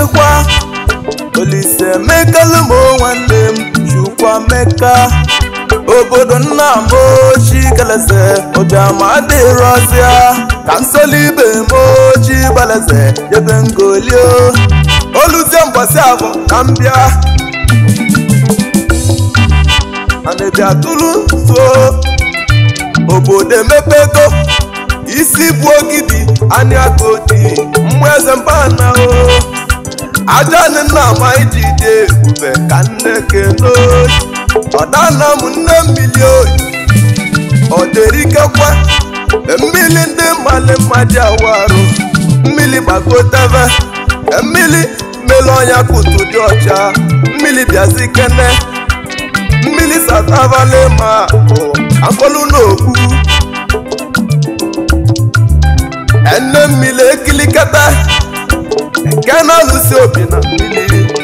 kenekwa olise emekalụ m nwanne m chukwuemeka obodo nna m ochi keleze ụbịama adịrọzịa ka nsolibe m ochi gbaleze ebe ngolio oluzie mgbasi abụ ka m bịa anabịa tụrụ nso obodo emepego isi bụ ogidi anya kodi mmụ eze mbana o aja nna ma iji dị ebube ka nne keno ọdana m nne mmiri oyi ọ dịrikekwa mmiri ndị mmalị mmadụ awarụ mmiri gbagotebe mmiri mmiri ọnya kutu dị ọcha mmiri bịazi kene mmiri satavale ma bụ akpọlụ n'okwu ene mmiri ekilikata nke na-alụsi obi na mmiri